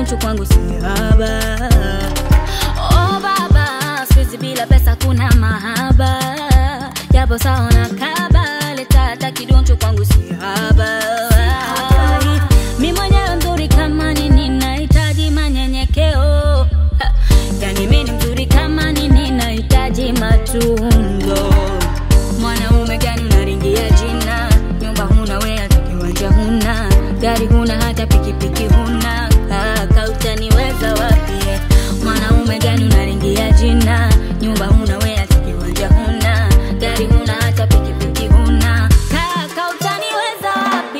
kidoncho kwangu si haba. Oh baba, siku bila pesa kuna mahaba, japo sawa na kaba, leta hata kidoncho kwangu si haba. Mi mwenyewe mzuri kama nini, nahitaji manyenyekeo. Ha, Yani mi ni mzuri kama nini, nahitaji matunzo. Mwanaume gani unaringia jina? Nyumba huna we hata kiwanja huna, gari huna hata pikipiki huna. Kaka utaniweza wapi? eh? Mwanaume gani unaringia jina? Nyumba huna we hata kiwanja huna, gari huna hata pikipiki huna. Kaka utaniweza wapi?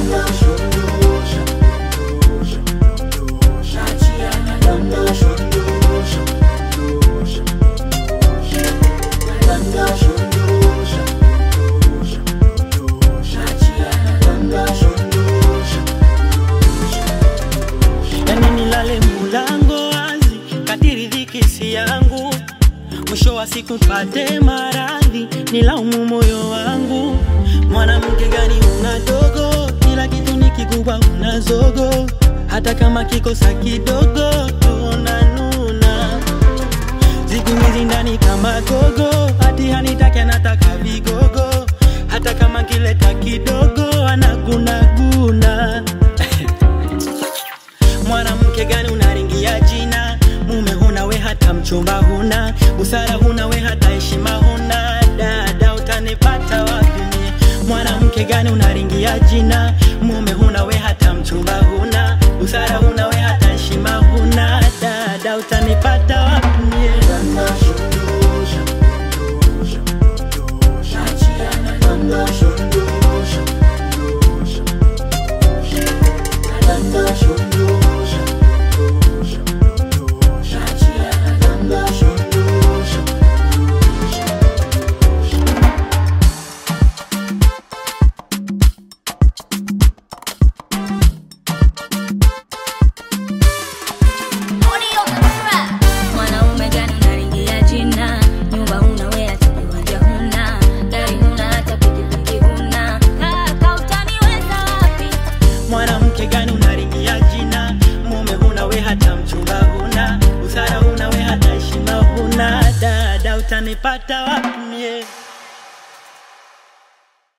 yani nilale mulango wazi kadiri dhiki si yangu mwisho wa siku pate maradhi nilaumu moyo wangu mwanamke gani una dogo kila kitu ni kikubwa una zogo hata kama kikosa kidogo tunanuna siku hizi ndani kama gogo hati hanitake anataka vigogo hata kama kileta kidogo anagunaguna mwanamke gani unaringia jina mume huna we hata mchumba huna busara huna we hata heshima huna dada utanipata wapi mie? mwanamke gani unaringia jina mume huna we hata mchumba huna busara huna we hata heshima huna dada utanipata wapi mie? Mwanaume gani unaringia jina? Nyumba huna we hata kiwanja huna, gari huna hata pikipiki huna. Kaka utaniweza wapi? mwanamke gani unaringia jina mume huna we hata mchumba huna busara huna we hata heshima huna dada utanipata wapi